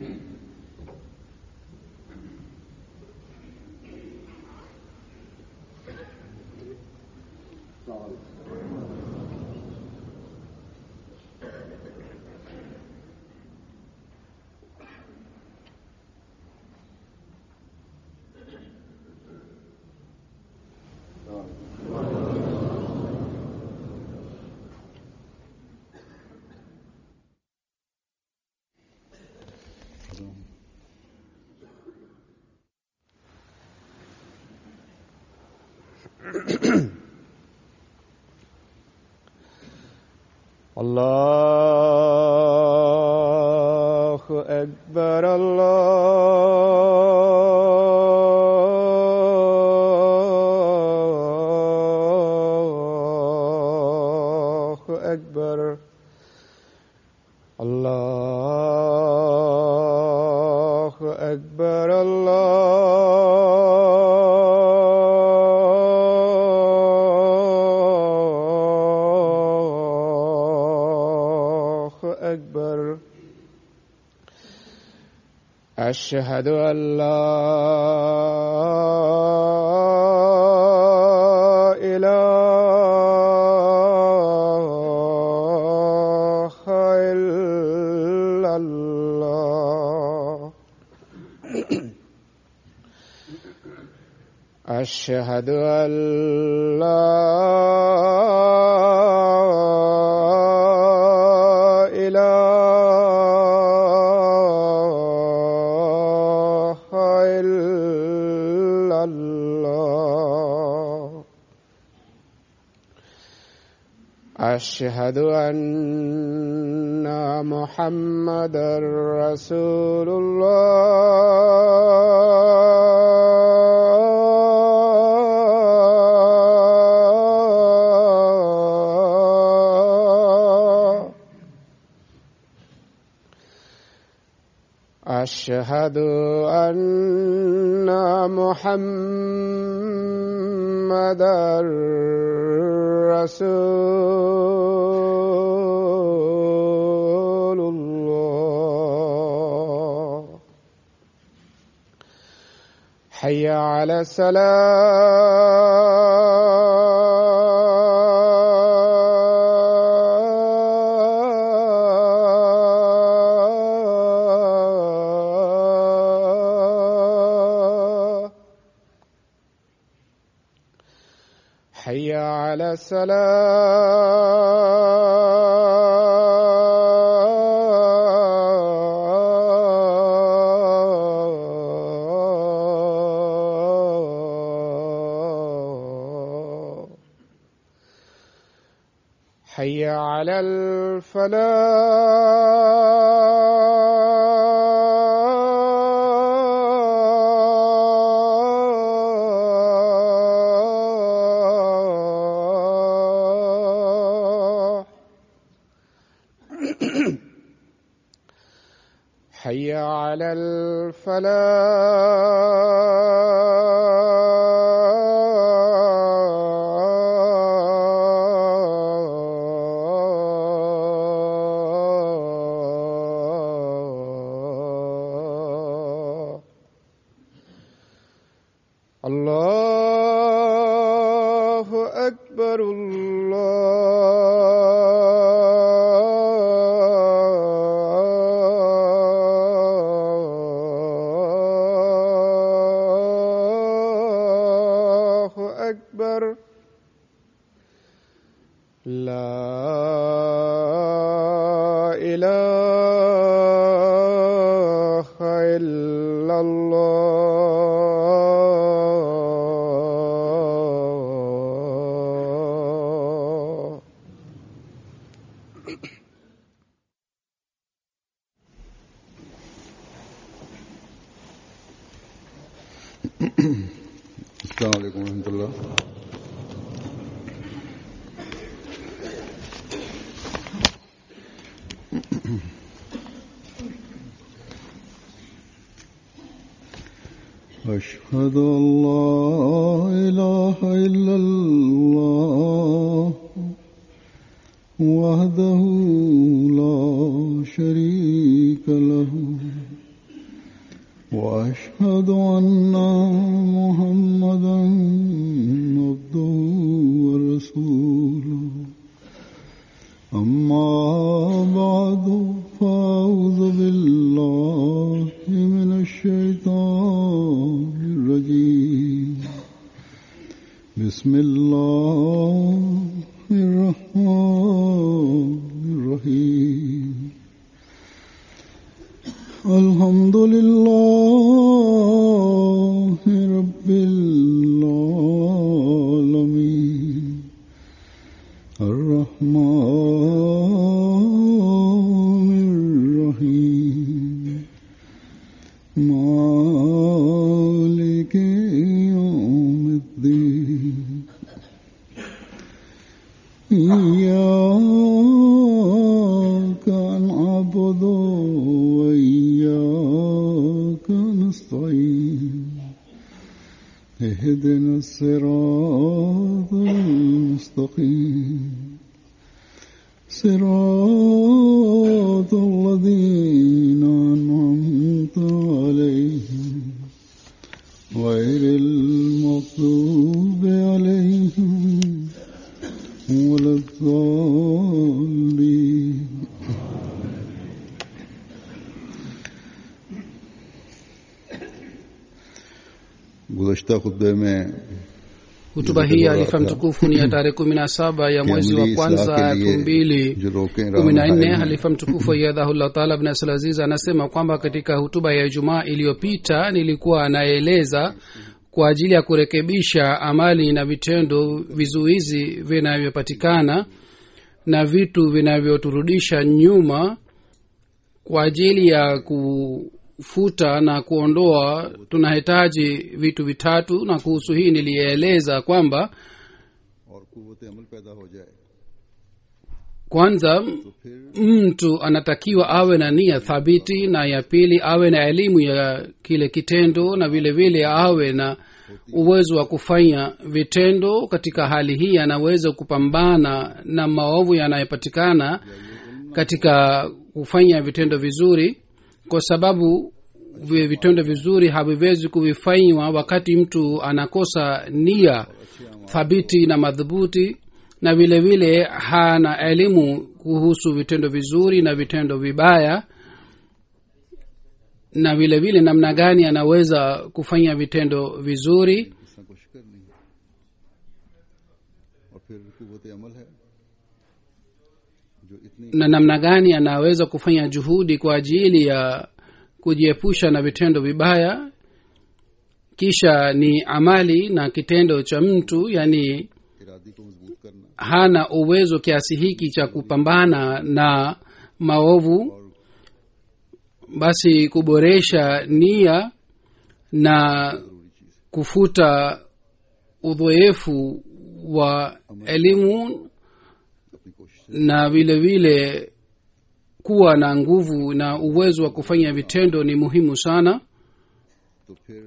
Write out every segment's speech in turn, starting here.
الله أكبر الله أكبر الله أكبر الله أكبر أشهد أن لا إله إلا الله أشهد أن لا إله إلا الله أشهد أن محمدا رسول الله أشهد أن محمدا رسول الله حي على السلام حي على السلام حي على الفلاح حي على الفلاح الله أكبر الله أكبر لا إله إلا الله السلام عليكم ورحمة الله أشهد أن لا إله إلا الله وحده لا شريك له وأشهد أن محمدا عبده ورسوله أما بعد فأعوذ بالله من الشيطان الرجيم بسم الله الرحمن الرحيم الحمد لله رب العالمين الرحمن الرحيم مالك يوم الدين إياك نعبد وإياك نستعين اهدنا الصراط المستقيم صراط الذين أنعمت عليهم غير المغضوب عليهم ولا الضالين गुज़श्ता खुतबे में hutuba hii ya alifa mtukufu ni ya tarehe kumi na saba ya mwezi wa अमली kwanza इसलाह के elfu mbili लिए जो रोकें kumi na nne राह halifa mtukufu ayadhahullah taala bin abdulaziz anasema kwamba katika hutuba ya ijumaa iliyopita nilikuwa anaeleza kwa ajili ya kurekebisha amali na vitendo vizuizi vinavyopatikana na vitu vinavyoturudisha nyuma kwa ajili ya kufuta na kuondoa tunahitaji vitu vitatu na kuhusu hii nilieleza kwamba और कुत अमल पैदा हो जाए kwanza तो फिर mtu anatakiwa awe na nia thabiti na ya pili awe na elimu ya kile kitendo na vile vile awe na uwezo wa kufanya vitendo katika hali hii anaweza kupambana na maovu yanayopatikana katika kufanya vitendo vizuri kwa sababu vi- vitendo vizuri haviwezi kuvifanywa wakati mtu anakosa nia thabiti na madhubuti na vile vile hana elimu kuhusu vitendo vizuri na vitendo vibaya na vile vile namna gani anaweza kufanya vitendo vizuri इसका कोशिश करनी है और फिर कुत अमल है जो इतनी na namna gani anaweza kufanya juhudi kwa ajili ya kujiepusha na vitendo vibaya kisha ni amali na kitendo cha mtu yani Eradi को मजबूत करना hana uwezo kiasi hiki cha kupambana na maovu basi kuboresha nia na kufuta udhoefu wa elimu अपनी कोशिश na vile vile kuwa na nguvu na uwezo wa kufanya vitendo ni muhimu sana तो फिर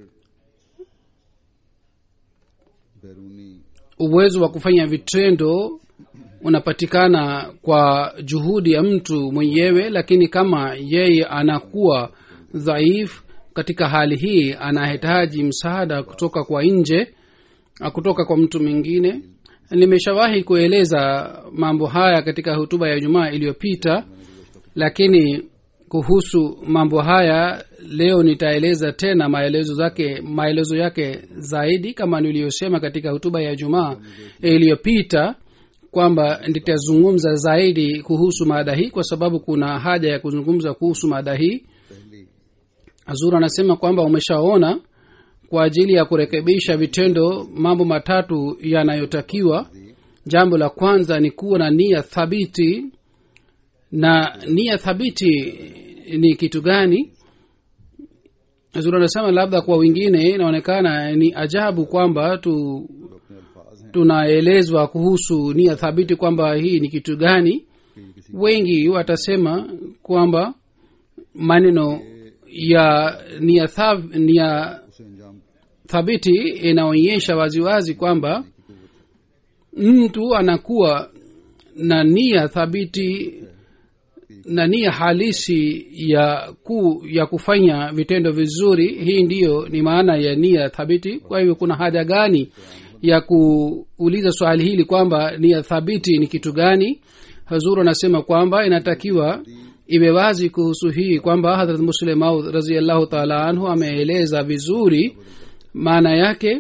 बैरूनी uwezo wa kufanya vitendo unapatikana kwa juhudi ya mtu mwenyewe lakini kama yeye anakuwa dhaifu katika hali hii anahitaji msaada kutoka kwa nje ah, kutoka kwa mtu mwingine nimeshawahi kueleza mambo haya katika hutuba ya jumaa iliyopita lakini kuhusu mambo haya leo nitaeleza tena maelezo zake maelezo yake zaidi kama niliyosema katika hutuba ya jumaa iliyopita kwamba nitazungumza zaidi kuhusu mada hii kwa sababu kuna haja ya kuzungumza kuhusu mada hii पहली azur anasema kwamba umeshaona kwa ajili ya kurekebisha vitendo mambo matatu yanayotakiwa jambo la kwanza ni kuwa na nia thabiti na nia thabiti ni kitu gani zuri anasema labda kwa wengine inaonekana ni ajabu kwamba tu और अपने अल्फाज हैं tunaelezwa kuhusu nia thabiti kwamba hii ni kitu gani कि किसी wengi watasema kwamba maneno ya nia, thab, nia उसे अंजाम thabiti inaonyesha waziwazi kwamba mtu anakuwa na nia thabiti na nia halisi ya ku, ya kufanya vitendo vizuri hii ndiyo ni maana ya nia thabiti kwa hivyo kuna haja gani ya kuuliza swali hili kwamba nia thabiti ni kitu gani hazuru anasema kwamba inatakiwa iwe wazi kuhusu hii kwamba hadrat muslim maud raziallahu taala anhu ameeleza vizuri maana yake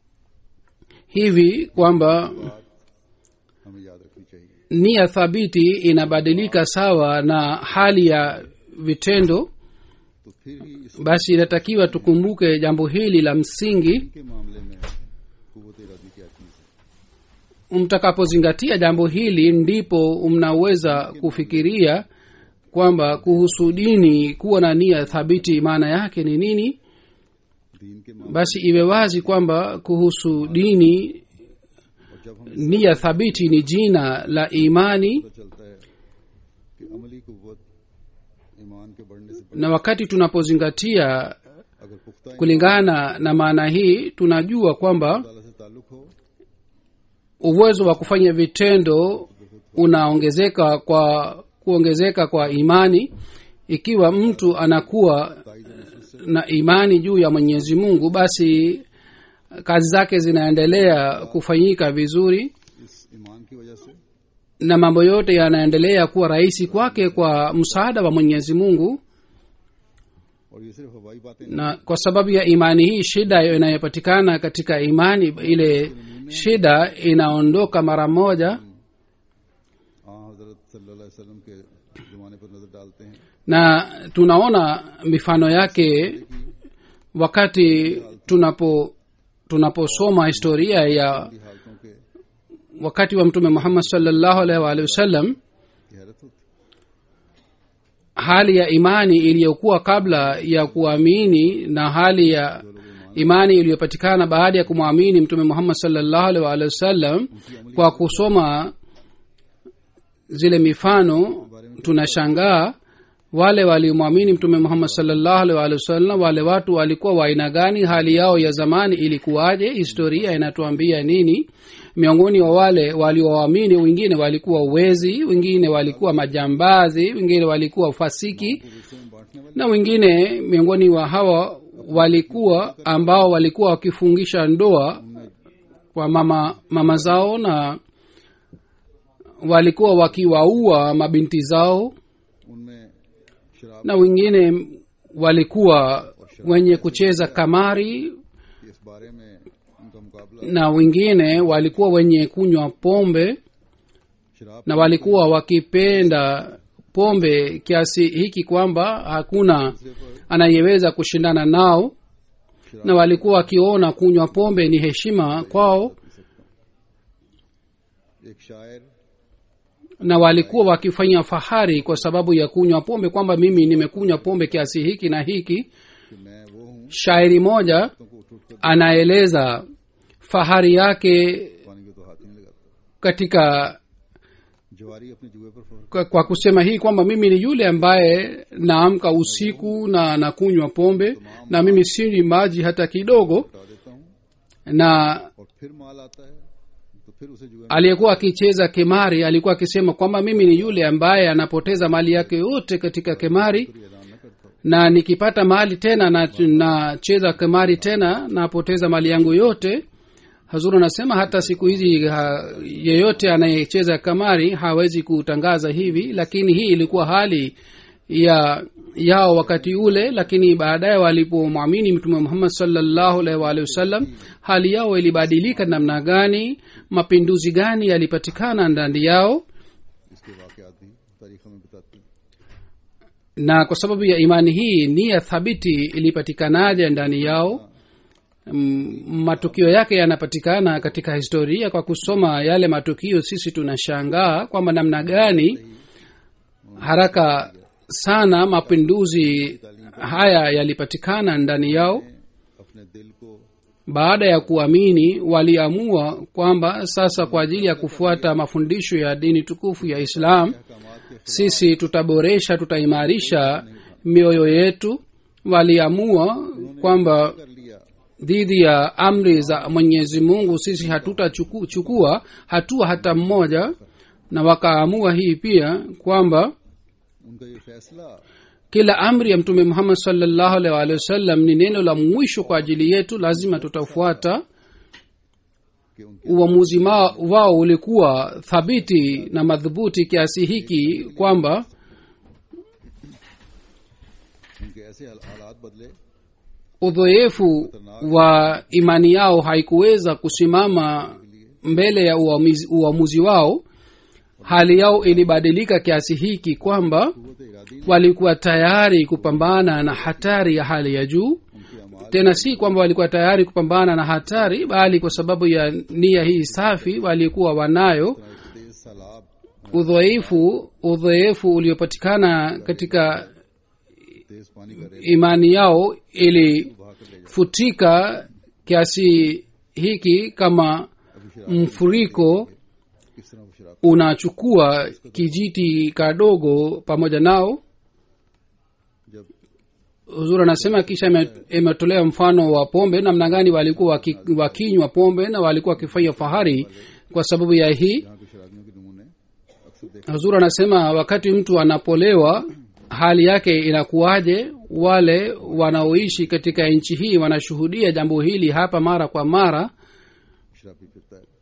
hivi kwamba हमें याद रखनी चाहिए nia thabiti inabadilika sawa na hali ya vitendo तो फिर ही इस basi inatakiwa tukumbuke jambo hili la msingi के मामले में कुत इरादी क्या चीज है mtakapozingatia jambo hili ndipo mnaweza kufikiria kwamba kuhusu dini kuwa na nia thabiti maana yake ni nini दीन के मामले basi iwe wazi kwamba kuhusu dini और जब हम nia thabiti ni jina la imani पता चलता है कि अमली कुत ईमान के बढ़ने से na wakati tunapozingatia अगर पुख्ता kulingana na maana hii tunajua kwamba ताला से ताल्लुक हो uwezo wa kufanya vitendo unaongezeka kwa kuongezeka kwa imani ikiwa mtu anakuwa na imani juu ya mwenyezi mungu basi kazi zake zinaendelea kufanyika vizuri इस ईमान की वजह से na mambo yote yanaendelea kuwa rahisi kwake kwa msaada wa mwenyezi mungu और ये सिर्फ हवाई बातें नहीं na kwa sababu ya imani hii shida inayopatikana katika imani ile shida inaondoka mara moja हाँ हजरत सल्लल्लाहु अलैहि वसल्लम के जमाने पर नजर डालते हैं na tunaona mifano yake wakati tunapo tunaposoma historia ya की हालतों के wakati wa mtume muhammad salllahu alaihi waalihi wasallam की हैरत होती hali ya imani iliyokuwa kabla ya kuamini na hali ya imani iliyopatikana baada ya kumwamini mtume muhammad salllahu alaihi waalihi wasallam kwa kusoma zile mifano tunashangaa wale waliomwamini mtume muhammad salllahu alaihi waalihi wasallam wale watu walikuwa wa aina gani hali yao ya zamani ilikuwaje historia inatuambia nini miongoni wa wale walioamini wengine walikuwa wezi wengine walikuwa majambazi wengine walikuwa fasiki na wengine miongoni wa hawa walikuwa ambao walikuwa wakifungisha ndoa kwa mama mama zao na walikuwa wakiwaua mabinti zao उनमें शराब na wengine walikuwa wenye kucheza kamari इस बारे में उनका मुकाबला na wengine walikuwa wenye kunywa pombe शराब na walikuwa wakipenda pombe kiasi hiki kwamba hakuna anayeweza kushindana nao na walikuwa wakiona kunywa pombe ni heshima kwao एक शायर na walikuwa wakifanya fahari kwa sababu ya kunywa pombe kwamba mimi nimekunywa pombe kiasi hiki na hiki कि मैं वो हूँ shairi moja तो को उठ उठ कर anaeleza fahari yake पानी को तो हाथ ही नहीं लगाता katika जवारी अपने जुए पर फौर kwa, kwa kusema hii kwamba mimi ni yule ambaye naamka usiku na nakunywa pombe na mimi sinywi maji hata kidogo हटा देता हूँ na और फिर माल आता है तो फिर उसे जुए में aliyekuwa akicheza kemari alikuwa akisema kwamba mimi ni yule ambaye anapoteza mali yake yote katika kemari फिर ऐलान न करता हूँ na nikipata mali tena na nacheza kemari tena napoteza mali yangu yote hazuru anasema hata siku hizi ha, yeyote anayecheza kamari hawezi kutangaza hivi lakini hii ilikuwa hali ya yao wakati ule lakini baadaye walipomwamini mtume muhammad salllahu alaihi waalihi wasallam hali yao ilibadilika namna gani mapinduzi gani yalipatikana ndani yao इसके वाकयात भी तारीख हमें बताती हैं na kwa sababu ya imani hii nia thabiti ilipatikanaje ndani yao Mm, matukio yake yanapatikana katika historia kwa kusoma yale matukio sisi tunashangaa kwamba namna gani haraka sana mapinduzi haya yalipatikana ndani yao अपने दिल को baada ya kuamini waliamua kwamba sasa kwa ajili ya kufuata mafundisho ya dini tukufu ya islam अहकामात के sisi tutaboresha tutaimarisha mioyo yetu waliamua kwamba कर लिया dhidi ya amri za mwenyezi mungu sisi hatutachukua hatua hata mmoja na wakaamua hii pia kwamba उनका ये फैसला kila amri ya mtume muhammad salllahu alaihi waalihi wasallam ni neno la mwisho kwa ajili yetu lazima tutafuata कि उनके uamuzi ma- wao ulikuwa thabiti na madhubuti kiasi hiki kwamba उनके ऐसे हाल- हालात बदले udhoefu wa imani yao haikuweza kusimama mbele ya uamuzi, uamuzi wao hali yao ilibadilika kiasi hiki kwamba कुत Eradi walikuwa tayari kupambana na hatari ya hali ya juu उनकी अमाल tena si kwamba walikuwa tayari kupambana na hatari bali kwa sababu ya nia hii safi walikuwa wanayo तेज सैलाब udhoefu udhoefu uliopatikana katika तेज पानी का rail imani yao ili बहा कर ले जाए futika kiasi hiki kama अभी शराब mfuriko किस तरह वो शराब unachukua kijiti kadogo pamoja nao जब huzur anasema kisha ime- imetolewa mfano wa pombe namna gani walikuwa waki- wakinywa pombe na walikuwa wakifanya fahari kwa sababu ya hii यहाँ के शराबियों के नमूने अक्सर देख huzur anasema wakati mtu anapolewa hali yake inakuwaje wale wanaoishi katika nchi hii wanashuhudia jambo hili hapa mara kwa mara शराबी फिरता है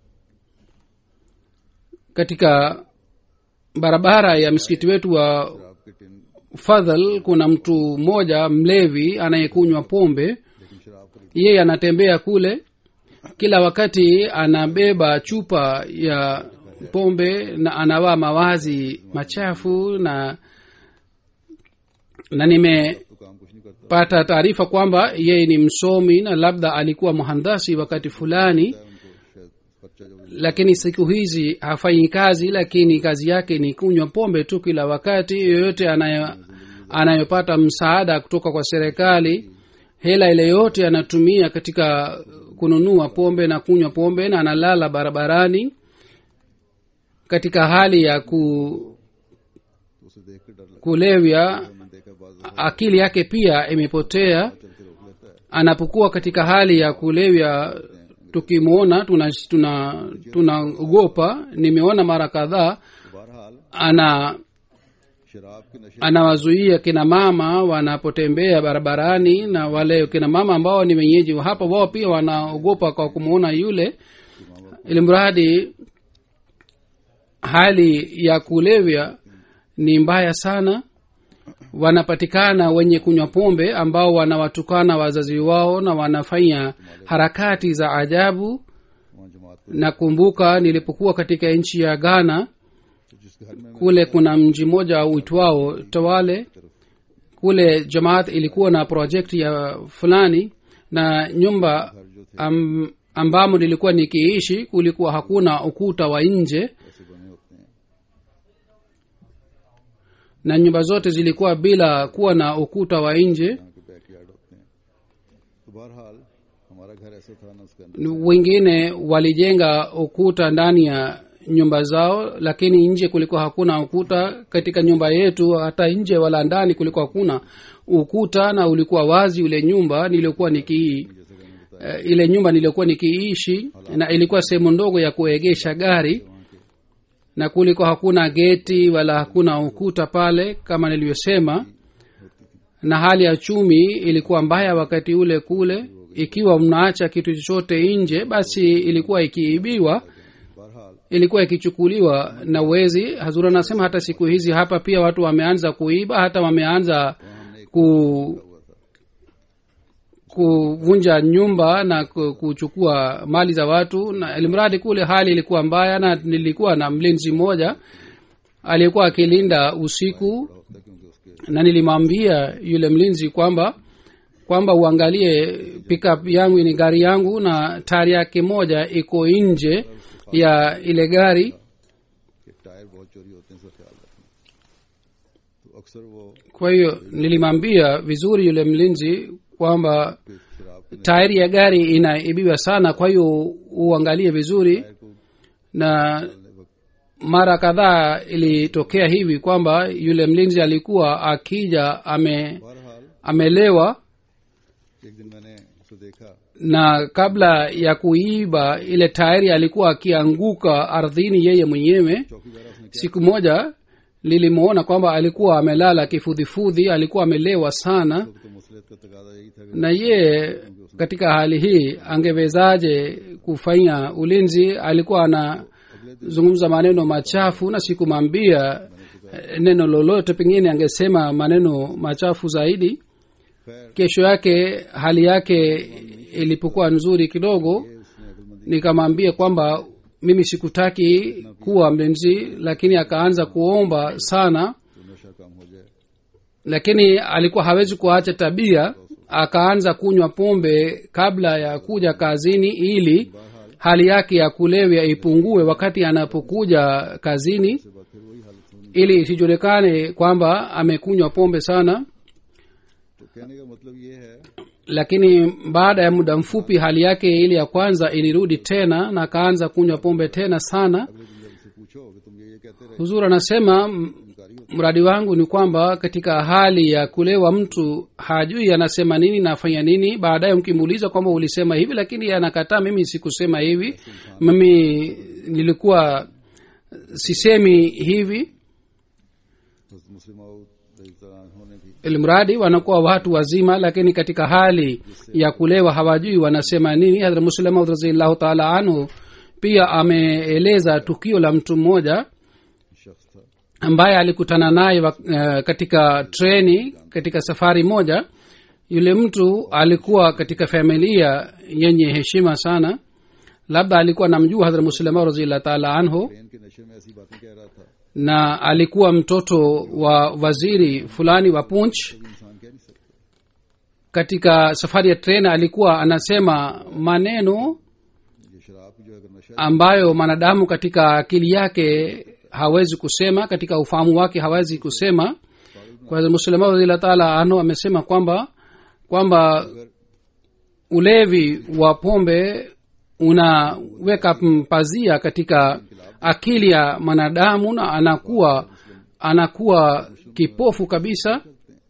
katika barabara ya msikiti wetu wa शराब के tin fadhal kuna mtu mmoja mlevi anayekunywa pombe लेकिन शराब खरीद yeye anatembea kule kila wakati anabeba chupa ya pombe na anavaa mawazi machafu na na nimepata तो काम कुछ नहीं करता taarifa kwamba yeye ni msomi na labda alikuwa mhandasi wakati fulani है उनको शायद बच्चा जो lakini siku hizi hafanyi kazi lakini kazi yake ni kunywa pombe tu kila wakati yoyote anayo anayopata msaada kutoka kwa serikali hela ile yote anatumia katika kununua pombe na kunywa pombe na analala barabarani katika hali ya ku, तो उसे देख कर डर लगता kulevya है मैंने देखा बाज akili yake pia imepotea चलते रोक लेता है anapokuwa katika hali ya kulevya tukimwona tunaogopa tuna, tunaogopa. nimeona mara kadhaa तो बहरहाल ana शराब के नशे anawazuia kina mama wanapotembea barabarani na wale kina mama ambao ni wenyeji wa hapa wao pia wanaogopa kwa kumwona yule ili mradi hali ya kulevya ni mbaya sana wanapatikana wenye kunywa pombe ambao wanawatukana wazazi wao na wanafanya harakati za ajabu वहाँ जमात को nakumbuka nilipokuwa katika nchi ya ghana तो जिसके घर में kule kuna mji mmoja uitwao tawale kule jamaat ilikuwa na project ya fulani na nyumba am, ambamo nilikuwa nikiishi kulikuwa hakuna ukuta wa nje ऐसे बने होते हैं na nyumba zote zilikuwa bila kuwa na ukuta wa nje यहाँ के back yard होते हैं तो बहरहाल हमारा घर ऐसा था ना उसके अंदर wengine walijenga ukuta ndani ya nyumba zao lakini nje kulikuwa hakuna ukuta katika nyumba yetu hata nje wala ndani kulikuwa hakuna ukuta na ulikuwa wazi ule nyumba niliokuwa nikii uh, ile nyumba niliyokuwa nikiishi na ilikuwa sehemu ndogo ya kuegesha gari na kulikuwa hakuna geti wala hakuna ukuta pale kama nilivyosema na hali ya chumi ilikuwa mbaya wakati ule kule ikiwa mnaacha kitu chochote nje basi ilikuwa ikiibiwa बहरहाल ilikuwa ikichukuliwa na wezi hazur anasema hata siku hizi hapa pia watu wameanza kuiba hata wameanza ku kuvunja nyumba na ku- kuchukua mali za watu na ilimradi kule hali ilikuwa mbaya na nilikuwa na mlinzi mmoja aliyekuwa akilinda usiku होता क्योंकि उसके na nilimwambia yule mlinzi kwamba kwamba uangalie pickup yangu ni gari yangu na tari yake moja iko nje ya ile gari कि tyre बहुत चोरी होते हैं इसका ख्याल रखना तो अक्सर वो kwa hiyo nilimwambia vizuri yule mlinzi kwamba फिर शराब के tairi ya gari inaibiwa sana kwa hiyo uangalie vizuri tyre को na निकालने वक्त mara kadhaa ilitokea hivi kwamba yule mlinzi alikuwa akija ame बहरहाल amelewa एक दिन मैंने उसे देखा na kabla ya kuiba ile tairi alikuwa akianguka ardhini yeye mwenyewe चौकीदार उसने क्या siku moja lilimwona kwamba alikuwa amelala kifudhifudhi alikuwa amelewa sana तो मसलियत का तकाजा यही था कि na ye katika hali hii angewezaje kufanya ulinzi alikuwa anazungumza maneno machafu na sikumwambia eh, neno lolote pengine angesema maneno machafu zaidi खैर kesho yake hali yake ilipokuwa nzuri kidogo उसने अकलमंदी nikamwambia kwamba mimi sikutaki kuwa mlinzi lakini akaanza kuomba sana तो नशा कम हो जाए lakini alikuwa hawezi kuacha tabia akaanza kunywa pombe kabla ya kuja kazini ili hali yake ya kulevya ipungue wakati anapokuja kazini उसके बाद फिर वही हालत होनी ili isijulikane kwamba amekunywa pombe sana तो कहने का मतलब ये है lakini baada ya muda mfupi hali yake ile ya kwanza ilirudi tena na akaanza kunywa pombe tena sana अगले दिन जब उसे पूछो कि तुम ये ये कहते रहे huzur anasema m- mradi wangu ni kwamba katika hali ya kulewa mtu hajui anasema nini na afanya nini baadaye mkimuuliza kwamba ulisema hivi lakini anakataa mimi sikusema hivi mimi nilikuwa sisemi hivi तो मुस्लिम होने की ilimradi wanakuwa watu wazima lakini katika hali ya kulewa hawajui wanasema nini hadra muslemaud raziallahu taala anhu pia ameeleza tukio la mtu mmoja शख्स था ambaye alikutana naye wa- eh, katika treni katika safari moja yule mtu alikuwa katika familia yenye heshima sana labda alikuwa namjua hadhra muslima raziallah taala anhu train के नशे में ऐसी बातें कह रहा था na alikuwa mtoto wa waziri fulani wa punch कोई इंसान कह नहीं सकता katika safari ya treni alikuwa anasema maneno ये शराब की जो अगर नशा ambayo mwanadamu katika akili yake hawezi kusema katika ufahamu wake hawezi kusema kwa hiyo muslima radhiallahu taala anhu amesema kwamba kwamba ulevi wa pombe unaweka mpazia katika akili ya mwanadamu na anakuwa anakuwa kipofu kabisa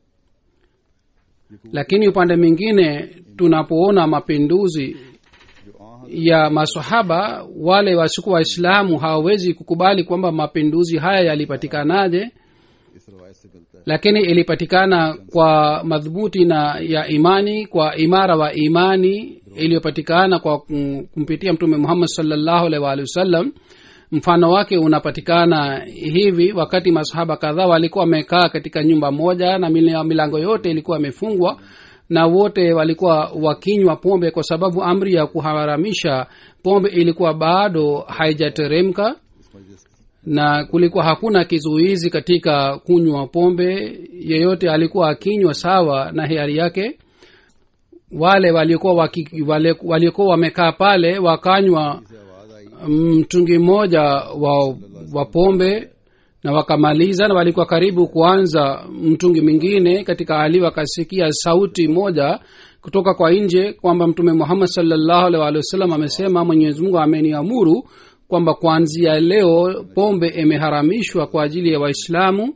lakini upande mwingine tunapoona mapinduzi जो आह ya masahaba wale wasikuwa waislamu hawawezi kukubali kwamba mapinduzi haya yalipatikanaje इस रवायत से मिलता है lakini ilipatikana kwa madhubuti na ya imani kwa imara wa imani iliyopatikana kwa kum- kumpitia mtume muhammad salllahu alaihi waalihi wasallam mfano wake unapatikana hivi wakati masahaba kadhaa walikuwa wamekaa katika nyumba moja na mila- milango yote ilikuwa imefungwa na wote walikuwa wakinywa pombe kwa sababu amri ya kuharamisha pombe ilikuwa bado haijateremka इस मजलिस na kulikuwa hakuna kizuizi katika kunywa pombe yeyote alikuwa akinywa sawa na hiari yake wale waliokuwa waki, wale, waliokuwa wamekaa pale wakanywa से आवाज आई mtungi mmoja wa, wa pombe na wakamaliza na walikuwa karibu kuanza mtungi mwingine katika hali wakasikia sauti moja kutoka kwa nje kwamba mtume muhammad salllahu alaihi waalihi wasallam amesema mwenyezi mungu ameniamuru kwamba kuanzia leo pombe imeharamishwa kwa ajili ya waislamu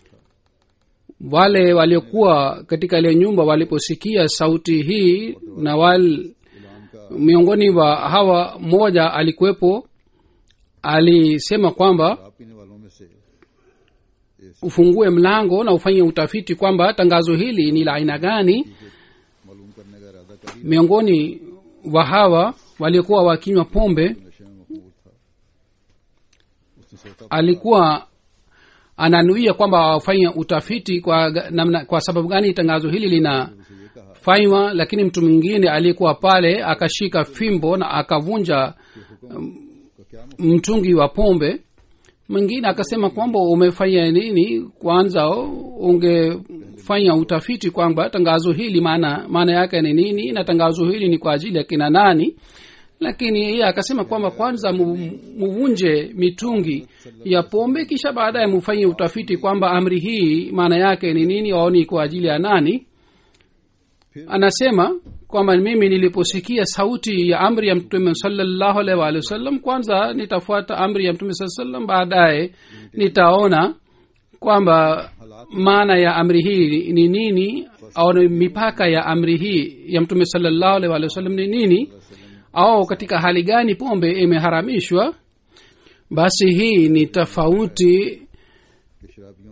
wale waliokuwa katika ile nyumba waliposikia sauti hii na wal, गुलाम का miongoni wa hawa mmoja alikuwepo alisema kwamba शराब पीने वालों में से ufungue mlango na ufanye utafiti kwamba tangazo hili ni la aina gani मालूम करने का इरादा कर miongoni wa hawa waliokuwa wakinywa pombe नशे में मखमूर था उसने सोचा alikuwa ananuia kwamba wafanye utafiti kwa, ga- namna, kwa sababu gani tangazo hili linafanywa lakini mtu mwingine aliyekuwa pale akashika fimbo na akavunja का क्या मकसद mtungi wa pombe mwingine akasema kwamba umefanya nini kwanza ungefanya utafiti kwamba tangazo hili maana maana yake ni nini na tangazo hili ni kwa ajili ya kina nani lakini yeye akasema kwamba kwanza mu- muvunje mitungi ya pombe kisha baadaye mufanye utafiti kwamba amri hii maana yake ni nini au ni kwa ajili ya nani anasema kwamba mimi niliposikia sauti ya amri ya mtume salallahu alaihi waalihi wasallam kwanza nitafuata amri ya mtume saa salam baadaye nitaona kwamba maana ya amri hii ni nini au ni mipaka ya amri hii ya mtume salallahu alaihi waalihi wasallam ni nini au katika hali gani pombe imeharamishwa basi hii ni tofauti कि शराब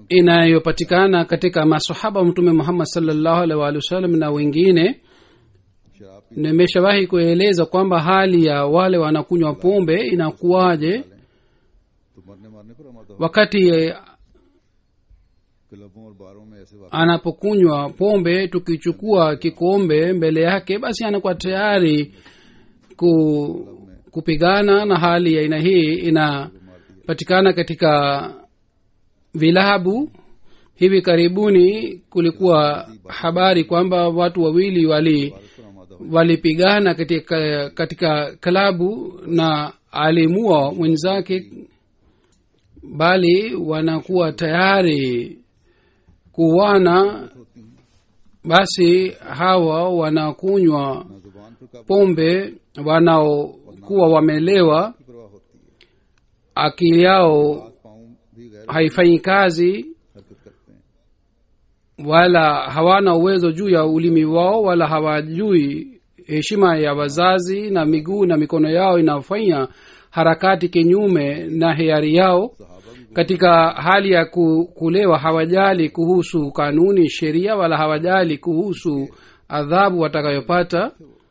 inayopatikana katika masahaba wa mtume muhammad salllahu alaihi waalihi wasallam na wengine शराब पी nimeshawahi kueleza kwamba hali ya wale wanakunywa pombe inakuwaje तो मरने मारने पर हमारा wakati eh, क्लबों और बारों में ऐसे वाक़ anapokunywa pombe tukichukua kikombe mbele yake basi anakuwa tayari ku, kupigana na hali ya aina hii inapatikana katika vilabu hivi karibuni kulikuwa habari kwamba watu wawili wali पर आमादा हो walipigana katika katika klabu na alimua mwenzake bali wanakuwa tayari kuwana होती हैं basi hawa wanakunywa ना जुबान पर काबू pombe wanaokuwa wamelewa की परवाह होती है akili yao हाथ पाँव भी गैर haifanyi kazi हरकत करते हैं wala hawana uwezo juu ya ulimi wao wala hawajui heshima ya wazazi na miguu na mikono yao inafanya harakati kinyume na hiari yao सहाबा भी katika hali ya ku- kulewa hawajali kuhusu kanuni sheria wala hawajali kuhusu adhabu watakayopata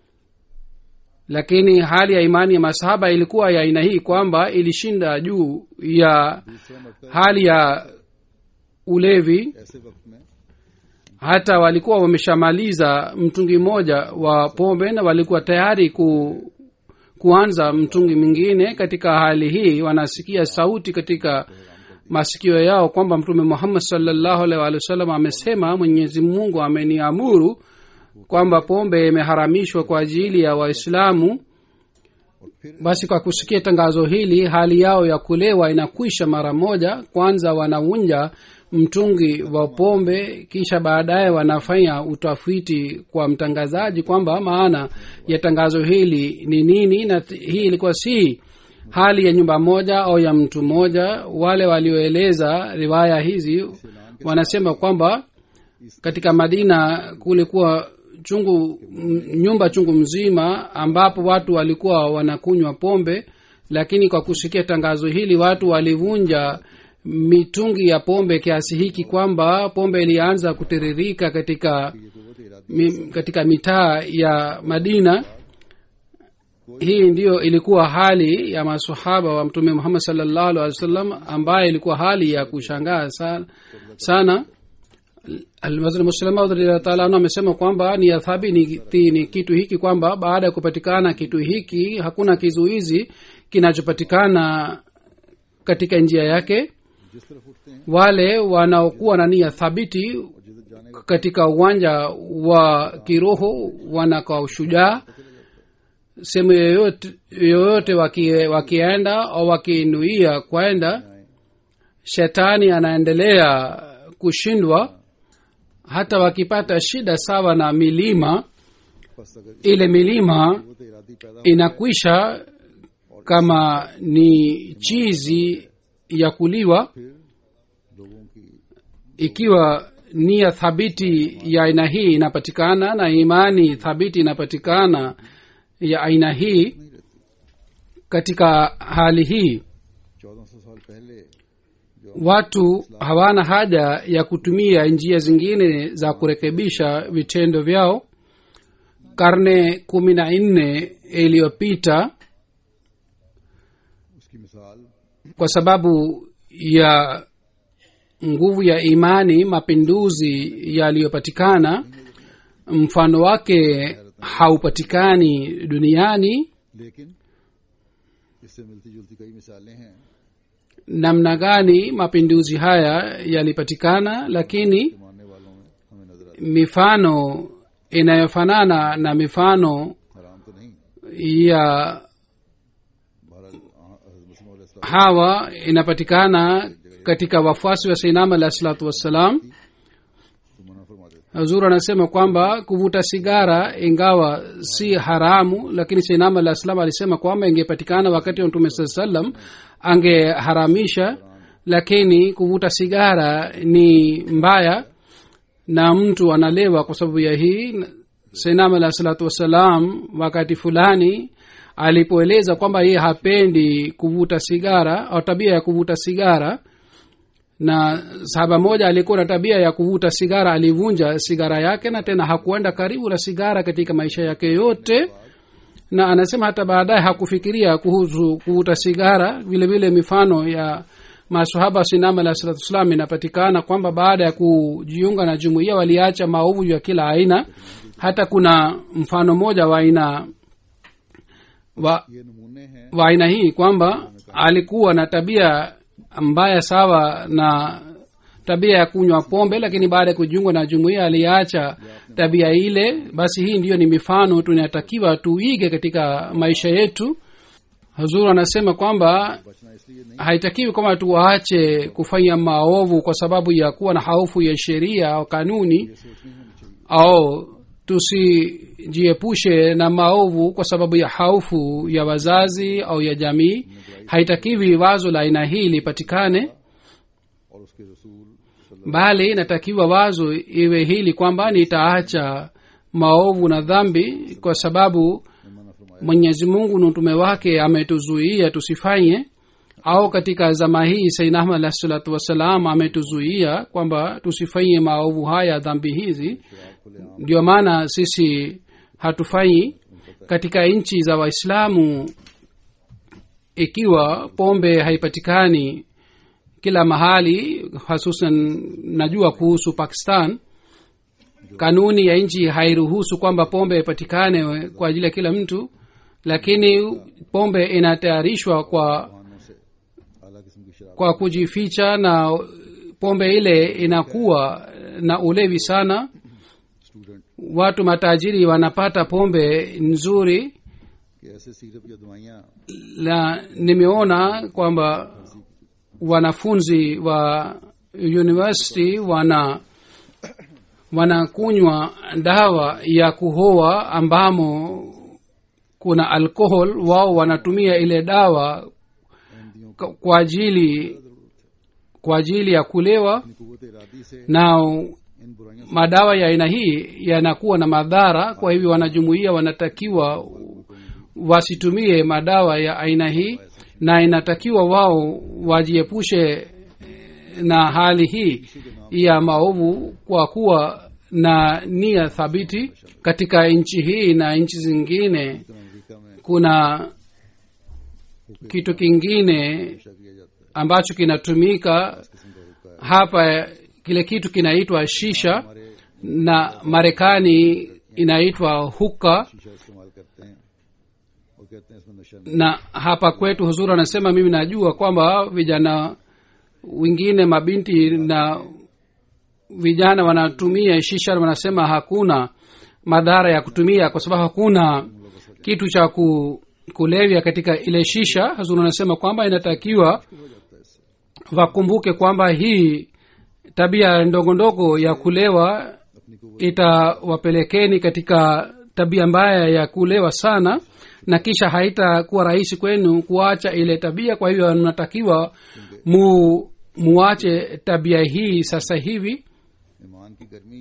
lakini hali ya imani ya masahaba ilikuwa ya aina hii kwamba ilishinda juu ya दूसरा मरतबा hali ya ulevi ऐसे वक्त में hata walikuwa wameshamaliza mtungi mmoja wa pombe na walikuwa tayari ku, kuanza mtungi mwingine katika hali hii wanasikia sauti katika masikio yao kwamba mtume muhammad salllahu alaihi wa sallam amesema mwenyezi mungu ameniamuru kwamba pombe imeharamishwa kwa ajili ya waislamu basi kwa kusikia tangazo hili hali yao ya kulewa inakwisha mara moja kwanza wanavunja mtungi wa pombe kisha baadaye wanafanya utafiti kwa mtangazaji kwamba maana ya tangazo hili ni nini na t- hii ilikuwa si hali ya nyumba moja au ya mtu mmoja wale walioeleza riwaya hizi wanasema kwamba katika madina kulikuwa chungu m- nyumba chungu mzima ambapo watu walikuwa wanakunywa pombe lakini kwa kusikia tangazo hili watu walivunja mitungi ya pombe kiasi hiki kwamba pombe ilianza kutiririka katika mi, katika mitaa ya madina hii ndiyo ilikuwa hali ya masahaba wa mtume muhammad salllahu alih wa sallam ambaye ilikuwa hali ya kushangaa sana, sana taala amesema kwamba ni adhabi ni, ti- ni kitu hiki kwamba baada ya kupatikana kitu hiki hakuna kizuizi kinachopatikana katika njia yake जिस तरफ उठते हैं wale wanaokuwa na nia thabiti जिधर जाने का katika uwanja wa kiroho wanakaa ushujaa sehemu yoyote, yoyote waki, wakienda au wakinuia kwenda shetani anaendelea kushindwa hata wakipata shida sawa na milima बस अगर ile milima वो तो इरादी पैदा हो inakwisha kama ni chizi ya kuliwa फिर लोगों की ikiwa nia thabiti ya aina hii inapatikana na imani thabiti inapatikana ya aina hii katika hali hii चौदह सौ साल पहले जो watu hawana haja ya kutumia njia zingine za kurekebisha vitendo vyao karne kumi na nne iliyopita उसकी मिसाल kwa sababu ya nguvu ya imani mapinduzi yaliyopatikana mfano wake haupatikani duniani लेकिन इससे मिलती जुलती कई मिसालें हैं namna gani mapinduzi haya yalipatikana lakini जो मानने वालों में हमें नजर आती mifano inayofanana na mifano है। हराम तो नहीं ya भारत मुस्लिम hawa inapatikana katika wafuasi wa sainama alah salatu wassalam तो मना फरमा देते hazur anasema kwamba kuvuta sigara ingawa si haramu lakini sainama alah salam alisema kwamba ingepatikana wakati wa mtume saa salam angeharamisha lakini kuvuta sigara ni mbaya na mtu analewa kwa sababu ya hii sainam alah salatu wassalam wakati fulani alipoeleza kwamba yeye hapendi kuvuta sigara au tabia ya kuvuta sigara na sahaba moja alikuwa na tabia ya kuvuta sigara alivunja sigara yake na tena hakuenda karibu na sigara katika maisha yake yote na anasema hata baadaye hakufikiria kuhusu kuvuta sigara vile vile mifano ya masahaba sinama alah salatu wassalam inapatikana kwamba baada ya kujiunga na jumuiya waliacha maovu ya kila aina hata kuna mfano mmoja wa aina wa, ये नमूने हैं wa aina hii kwamba alikuwa na tabia mbaya sawa na tabia ya kunywa pombe lakini baada ya kujiunga na jumuiya aliacha tabia ile basi hii ndiyo ni mifano tunatakiwa tuige katika maisha yetu hazuru anasema kwamba बचना इसलिए नहीं haitakiwi kwamba tuache kufanya maovu kwa sababu ya kuwa na haufu ya sheria au kanuni सोच नहीं होनी चाहिए au tusijiepushe na maovu kwa sababu ya haufu ya wazazi au ya jamii haitakiwi wazo la aina hii lipatikane और उसके रसूल सल्लल्लाहु bali inatakiwa wazo iwe hili kwamba nitaacha maovu na dhambi kwa sababu अलैहि वसल्लम ने मना फरमाया mwenyezi mungu na utume wake ametuzuia tusifanye au katika zama hii saidna ahmad alahi salatu wassalam ametuzuia kwamba tusifanye maovu haya dhambi hizi शराब खुले आम ndio maana sisi hatufanyi katika nchi za waislamu ikiwa pombe haipatikani kila mahali hasusan najua kuhusu pakistan kanuni ya nchi hairuhusu kwamba pombe ipatikane kwa ajili ya kila mtu lakini pombe inatayarishwa kwa वाहनों से अला किस्म की शराब kwa kujificha na pombe ile inakuwa na ulevi sana student watu matajiri wanapata pombe nzuri कि ऐसे सिरप या दवाइयाँ na nimeona kwamba wanafunzi wa university wana wanakunywa dawa ya kuhoa ambamo kuna alcohol wao wanatumia ile dawa MDO k- kwa ajili kwa ajili ya kulewa की कुत इरादी से na इन बुराइयों madawa ya aina hii yanakuwa na madhara kwa hivyo wanajumuia wanatakiwa wasitumie madawa ya aina hii na inatakiwa wao wajiepushe na hali hii ya maovu kwa kuwa na nia thabiti katika nchi hii na nchi zingine से America में kuna kitu kingine नशा किया जाता है ambacho kinatumika किस्म का हुक्का है hapa kile kitu kinaitwa shisha हमारे na marekani inaitwa huka शीशा इस्तेमाल करते हैं और कहते हैं इसमें नशा नहीं na hapa kwetu huzuri anasema mimi najua kwamba vijana wengine mabinti na vijana wanatumia shisha wanasema hakuna madhara ya kutumia kwa sababu hakuna kitu cha ku, kulevya katika ile shisha huzuri anasema kwamba inatakiwa wakumbuke kwamba hii tabia ndogo ndogo ya kulewa अपनी कुत itawapelekeni katika tabia mbaya ya kulewa sana na kisha haitakuwa rahisi kwenu kuacha ile tabia kwa hivyo mnatakiwa mu muache tabia hii sasa hivi ईमान की गर्मी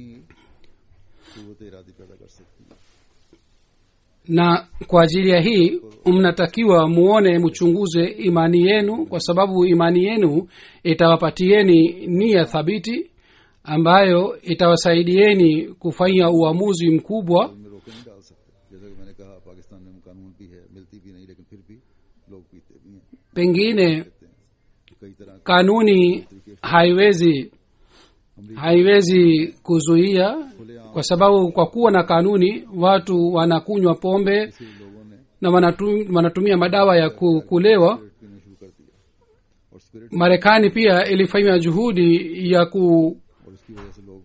कुत इरादी पैदा कर सकती है na kwa ajili ya hii mnatakiwa muone mchunguze imani yenu kwa sababu imani yenu itawapatieni nia thabiti ambayo itawasaidieni kufanya uamuzi mkubwa में रोके नहीं डाल सकते जैसा कि मैंने कहा पाकिस्तान में कानून भी है मिलती भी नहीं लेकिन फिर भी लोग पीते भी हैं pengine कई तरह kanuni haiwezi haiwezi kuzuia kwa sababu kwa kuwa na kanuni watu wanakunywa pombe के लोगों ने na wanatu, wanatumia madawa ya ku- kulewa cigarette पीना शुरू कर दिया और spirit marekani pia ilifanya juhudi ya ku, और इसकी वजह से लोग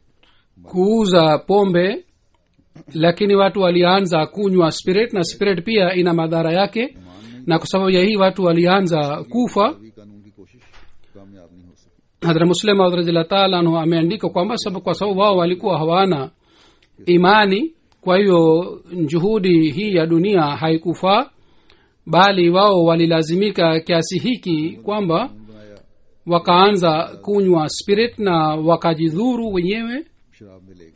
kuuza pombe lakini watu walianza kunywa spirit na spirit pia ina madhara yake ईमान नहीं na kwa sababu ya hii watu walianza kufa अभी कानून की कोशिश कामयाब नहीं हो सकी hadra muslim Maud radhiallahu taala anhu ameandika kwamba sababu kwa sababu wao walikuwa hawana imani kwa hiyo juhudi hii ya dunia haikufaa bali wao walilazimika kiasi hiki kwamba कानून बनाया wakaanza kunywa spirit na wakajidhuru wenyewe शराब मिलेगी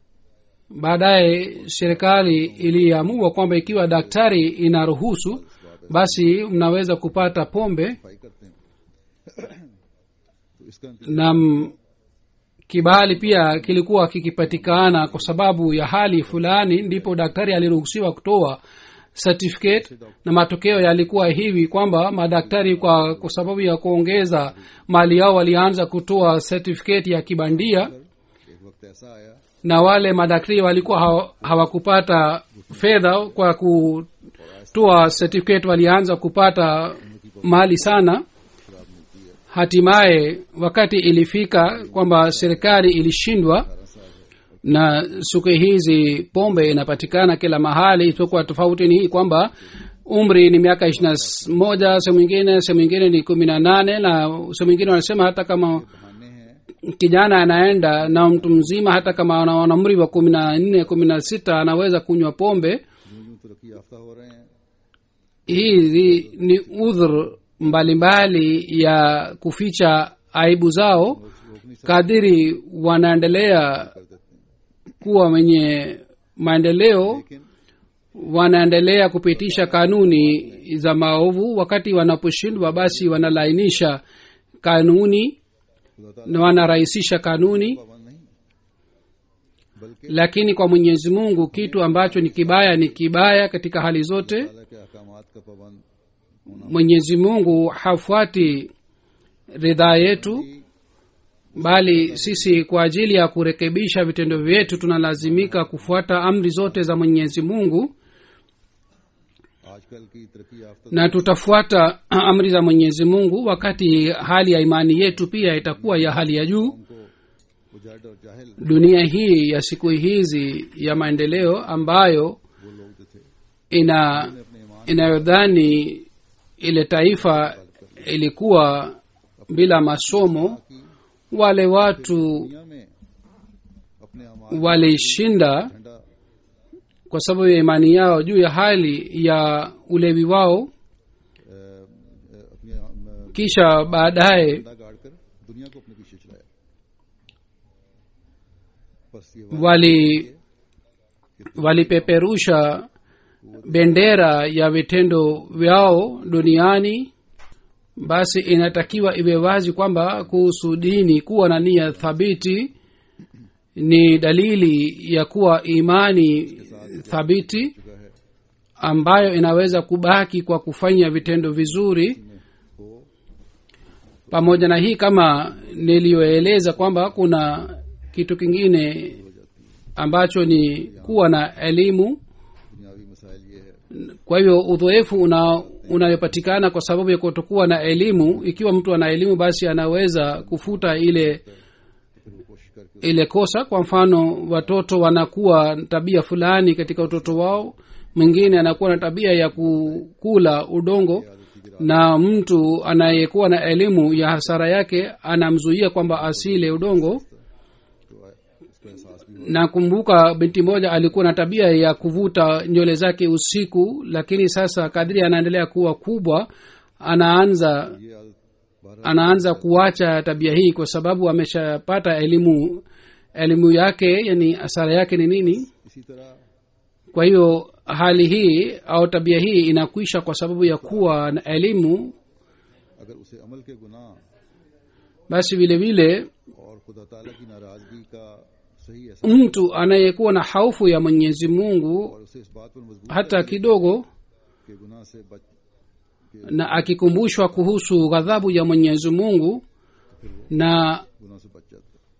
baadaye serikali iliamua kwamba ikiwa daktari inaruhusu basi mnaweza kupata pombe सफाई करते हैं तो इसका na m- kibali pia kilikuwa kikipatikana kwa sababu ya hali fulani ndipo daktari aliruhusiwa kutoa certificate na matokeo yalikuwa hivi kwamba madaktari kwa, kwa sababu ya kuongeza mali yao walianza kutoa certificate ya kibandia एक वक्त ऐसा आया na wale madaktari walikuwa hawa- hawakupata fedha kwa kutoa certificate walianza kupata mali sana hatimaye wakati ilifika kwamba serikali ilishindwa na siku hizi pombe inapatikana kila mahali isipokuwa tofauti ni hii kwamba umri ni miaka ishiri na moja sehemu ingine sehemu ingine ni kumi na nane na sehemu ingine wanasema hata kama बहाने हैं kijana anaenda na mtu mzima hata kama ana ana umri wa kumi na nne kumi na sita anaweza kunywa pombe यूं यूं तरक्की याफ्ता हो रहे हैं hizi ni udhur mbalimbali ya kuficha aibu zao रोक नहीं kadiri wanaendelea kuwa wenye maendeleo लेकिन wanaendelea kupitisha kanuni za maovu wakati wanaposhindwa basi wanalainisha kanuni खुदा ताला na wanarahisisha kanuni पाबंद नहीं बल्कि lakini kwa mwenyezi mungu kitu ambacho ni kibaya ni kibaya katika hali zote ताला के अहकामात का पाबंद mwenyezi mungu hafuati ridhaa yetu bali sisi kwa ajili ya kurekebisha vitendo vyetu tunalazimika kufuata amri zote za mwenyezi mungu आजकल की तरक्की याफ्ता na tutafuata amri za mwenyezi mungu wakati hali ya imani yetu pia itakuwa ya hali ya juu को उजाड़ और जाहिल dunia hii ya siku hizi ya maendeleo ambayo वो लोग जो थे ina अपने ईमान inayodhani ile taifa ilikuwa bila masomo की wale watu दुनिया में अपने अमाल walishinda झंडा kwa sababu ya imani yao juu ya hali ya ulevi wao अ, अ, अपने अ, kisha बाadaye झंडा गाड़ कर दुनिया को अपने पीछे चलाया बस ये बात wali walipeperusha bendera ya vitendo vyao duniani basi inatakiwa iwe wazi kwamba kuhusu dini kuwa na nia thabiti ni dalili ya kuwa imani thabiti चुका है ambayo inaweza kubaki kwa kufanya vitendo vizuri को pamoja na hii kama niliyoeleza kwamba kuna kitu kingine ambacho ni kuwa na elimu दुनियावी मसाइल ये है kwa hivyo udhoefu una unayopatikana kwa sababu ya kutokuwa na elimu ikiwa mtu ana elimu basi anaweza kufuta ile फिर वो कोशिश करके ile kosa kwa mfano watoto wanakuwa na tabia fulani katika utoto wao mwingine anakuwa na tabia ya kukula udongo na mtu anayekuwa na elimu ya hasara yake anamzuia kwamba asile udongo तो उसका एहसास भी na kumbuka binti moja alikuwa na tabia ya kuvuta nywele zake usiku lakini sasa kadiri anaendelea kuwa kubwa anaanza ये आदत बारह anaanza kuacha tabia hii kwa sababu ameshapata elimu elimu yake yani asara yake ni nini इसी तरह kwa hiyo hali hii au tabia hii inakwisha kwa sababu ya kuwa na elimu अगर उसे अमल के गुनाह basi vile vile और खुदा ताला की नाराजगी का सही ऐसा mtu anayekuwa na haufu ya mwenyezi mungu और उसे इस बात पर मजबूर hata kidogo के गुनाह से बच na akikumbushwa kuhusu ghadhabu ya mwenyezi mungu na गुनाह से बच जाता है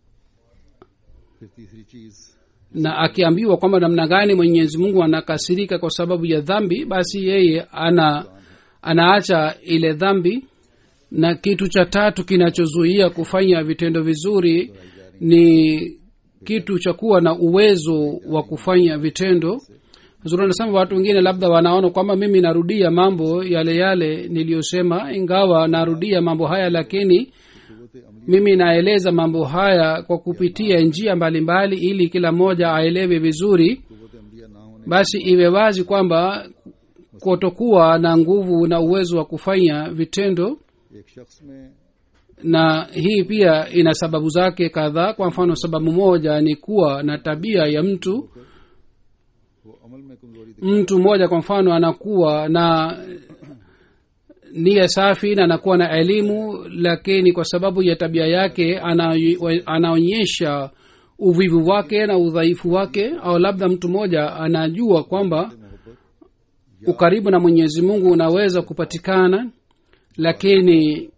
फिर तीसरी चीज na akiambiwa kwamba namna gani mwenyezi mungu anakasirika kwa sababu ya dhambi basi yeye ana anaacha ile dhambi na kitu cha tatu kinachozuia kufanya vitendo vizuri ni kitu cha kuwa na uwezo wa kufanya vitendo zuri anasema watu wengine labda wanaona kwamba mimi narudia mambo yale yale niliyosema ingawa narudia mambo haya lakini कुत अमली mimi naeleza mambo haya kwa kupitia njia mbalimbali ili kila mmoja aelewe vizuri कुत अमलिया ना होने basi iwe wazi kwamba kutokuwa na nguvu na uwezo wa kufanya vitendo एक शख्स में na hii pia ina sababu zake kadhaa kwa mfano sababu moja ni kuwa na tabia ya mtu वो अमल में कमजोरी दिखा mtu mmoja kwa mfano anakuwa na nia safi na anakuwa na elimu lakini kwa sababu ya tabia yake ana, anaonyesha uvivu wake na udhaifu wake au labda mtu mmoja anajua kwamba ukaribu na mwenyezi mungu unaweza kupatikana lakini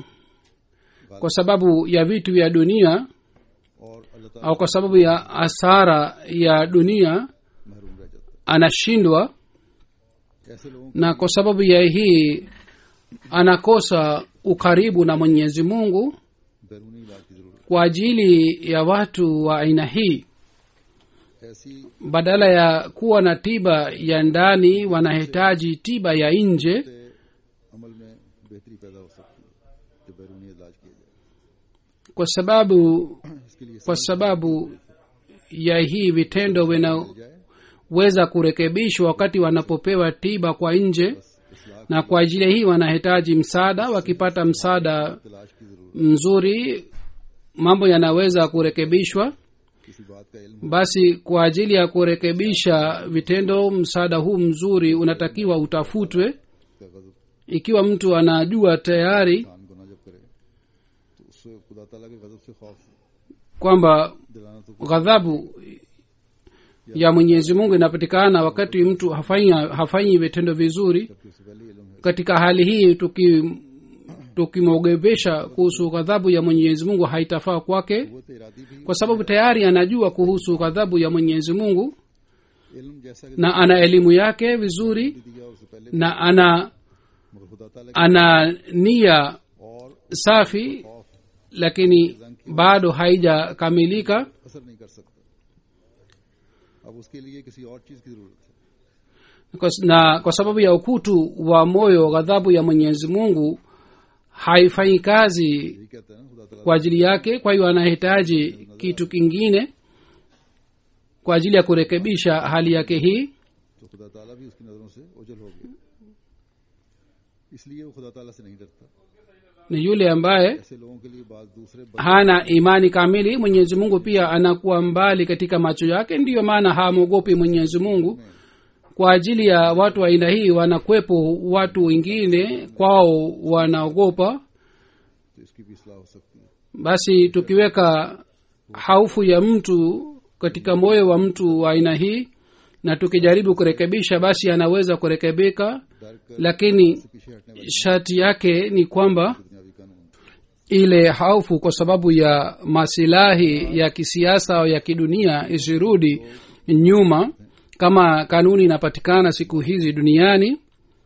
kwa sababu ya vitu vya dunia और अल्लाह ताला au kwa sababu ya asara ya dunia महरूम रह जाता anashindwa है ऐसे लोगों na kwa sababu ya hii anakosa ukaribu na mwenyezi mungu को बैरूनी इलाज की जरूरत kwa ajili ya watu wa aina hii है ऐसी badala ya kuwa na tiba ya ndani wanahitaji tiba ya nje से अमल में बेहतरी पैदा हो सकती है जो बैरूनी इलाज किया जाए kwa sababu इसके लिए kwa sababu ya hii vitendo vinaweza जाए kurekebishwa wakati wanapopewa tiba kwa nje इसलाह na kwa ajili ya hii wanahitaji msaada wakipata msaada तलाश की जरूरत mzuri mambo yanaweza kurekebishwa किसी बात का इल्म basi kwa ajili ya kurekebisha vitendo msaada huu mzuri unatakiwa utafutwe का गजब ikiwa mtu anajua tayari इंसान गुनाह जब करे तो उससे खुदा ताला के गजब से खौफ kwamba दिलाना तो ghadhabu ya mwenyezi mungu inapatikana wakati mtu hafanyi, hafanyi vitendo vizuri जबकि उससे पहले इल्म है katika hali hii tuki tukimwogebesha kuhusu ghadhabu ya mwenyezi mungu haitafaa kwake वो तो इरादी भी kwa sababu tayari anajua kuhusu ghadhabu ya mwenyezi mungu इल्म जैसा कि na ana elimu yake vizuri दिया उससे पहले na ana मगर खुदा ताला की ana nia और safi खौफ lakini bado haijakamilika असर नहीं कर सकता अब उसके लिए किसी और चीज की जरूरत है Kwa- na kwa sababu ya ukutu wa moyo ghadhabu ya mwenyezi mungu haifanyi kazi यही कहता है ना खुदा ताला kwa ajili yake kwa hiyo anahitaji kitu kingine kwa ajili ya kurekebisha hali yake hii तो खुदा ताला भी उसकी नजरों से ओझल हो गया इसलिए वो खुदा ताला से नहीं डरता ni yule ambaye ऐसे लोगों के लिए बात दूसरे hana imani kamili mwenyezi mungu pia anakuwa mbali katika macho yake ndiyo maana hamwogopi mwenyezi mungu kwa ajili ya watu wa aina hii wanakwepo watu wengine kwao wanaogopa तो इसकी भी इसलाह हो सकती है basi tukiweka haufu ya mtu katika moyo wa mtu wa aina hii na tukijaribu kurekebisha basi anaweza kurekebika डर कर lakini पीछे हटने वाले sharti yake ni kwamba दुनियावी कानून ile haufu kwa sababu ya masilahi ya kisiasa au ya kidunia isirudi nyuma kama kanuni inapatikana siku hizi duniani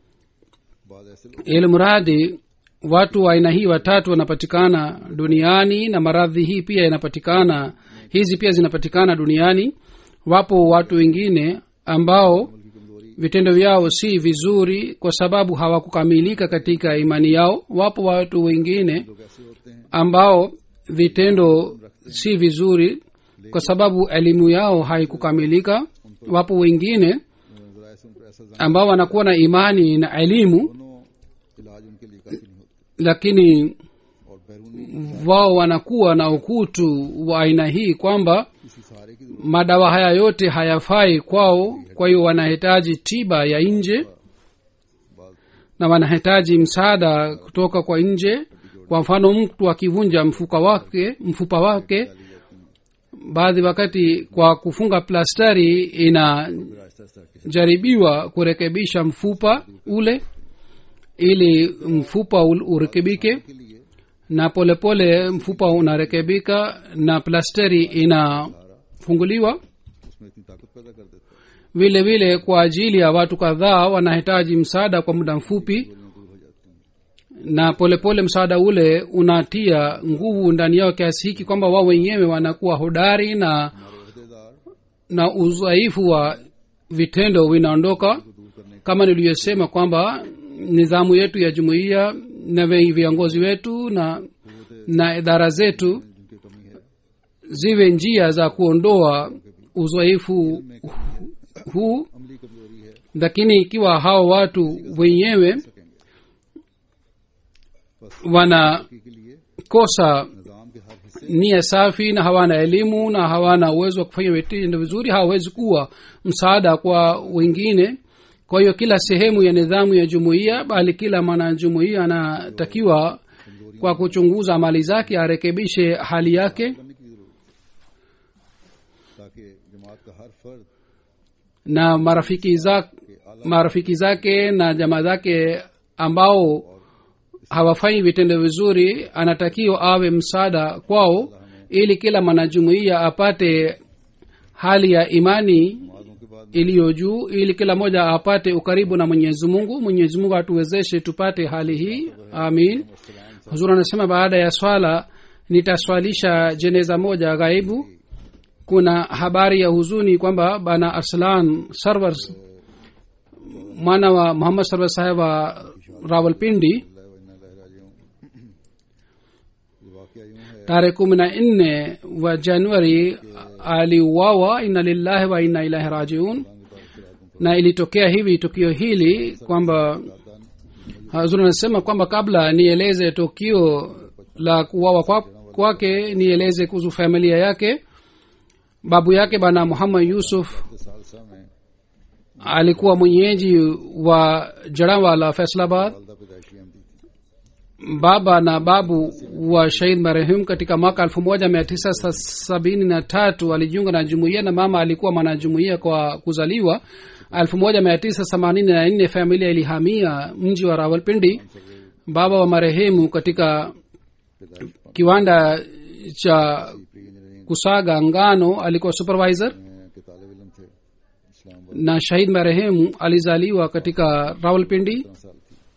बाद ऐसे लोग ili mradi watu wa aina hii watatu wanapatikana duniani na maradhi hii pia inapatikana hizi pia zinapatikana duniani wapo watu wengine ambao की कमजोरी vitendo vyao si vizuri kwa sababu hawakukamilika katika imani yao wapo watu wengine लोग ऐसे होते हैं ambao vitendo si vizuri kwa sababu elimu yao haikukamilika wapo wengine जरा ऐसे उनको ऐसा जान ambao wanakuwa na imani na elimu दोनों इलाज उनके लिए काफी नहीं होते lakini और बैरूनी wao wanakuwa na ukutu wa aina hii kwamba किसी सहारे की जरूरत madawa haya yote hayafai kwao kwa hiyo wanahitaji tiba ya nje बाद na wanahitaji msaada kutoka kwa nje kwa mfano mtu akivunja mfuka wake mfupa wake डाली जाती हैं baadhi wakati kwa kufunga plastari inajaribiwa फिर आहिस्ता आहिस्ता के kurekebisha mfupa ule ili mfupa ul- urekebike के लिए na polepole pole mfupa unarekebika na plasteri inafunguliwa उसमें इतनी ताकत पैदा कर देता है vile vile kwa ajili ya watu kadhaa wanahitaji msaada kwa muda mfupi बीमारियां दूर हो जाती हैं na polepole pole msaada ule unatia nguvu ndani yao kiasi hiki kwamba wao wenyewe wanakuwa hodari na हमारे अहदेदार na udhaifu wa vitendo vinaondoka को दूर करने kama niliyosema kwamba nidhamu yetu ya jumuiya na vi- viongozi wetu na na idara zetu जिनकी कमी है ziwe njia za kuondoa uzoefu huu अमली कमजोरी है lakini ikiwa hao watu wenyewe सकेंगे wanakosa की के लिए निजाम के हर हिस्से nia safi na hawana elimu na hawana uwezo wa kufanya vitendo vizuri hawawezi kuwa msaada kwa wengine kwa hiyo kila sehemu ya nidhamu ya jumuiya bali kila mwanajumuiya anatakiwa kwa kuchunguza amali zake arekebishe hali yake करने की भी जरूरत है। ताकि जमात का हर फर्द na marafiki zake, marafiki zake na jamaa zake ambao hawafanyi vitendo vizuri anatakiwa awe msaada kwao ili kila mwanajumuiya apate hali ya imani नमाजों के बाद iliyo juu ili kila mmoja apate ukaribu na mwenyezi mungu mwenyezi mungu atuwezeshe tupate hali hii amin huzur anasema baada ya swala nitaswalisha jeneza moja ghaibu kuna habari ya huzuni kwamba bana arslan sarwar mwana wa muhammad sarwar saheb wa rawalpindi ये वाकया यूं है tarehe kumi na nne wa januari aliuawa inna lillahi wa inna ilahi rajiun na ilitokea hivi tukio hili kwamba hazur anasema kwamba kabla nieleze tukio la kuwawa kwa- kwake nieleze kuhusu familia yake babu yake bana muhammad yusuf सालसा में alikuwa mwenyeji wa jarawala faisalabad वालदा पैदाइशी अहमदी थी baba na babu wa shahid marehum katika mwaka elfu moja mia tisa sabini na tatu alijiunga na jumuiya na mama alikuwa mwanajumuiya kwa kuzaliwa elfu moja mia tisa themanini na nne familia ilihamia mji wa rawalpindi baba wa marehemu katika kiwanda cha pre engineering kusaga ngano alikuwa supervisor के तालब इलम थे Islamabad na shahid marehemu alizaliwa katika rawalpindi साल थी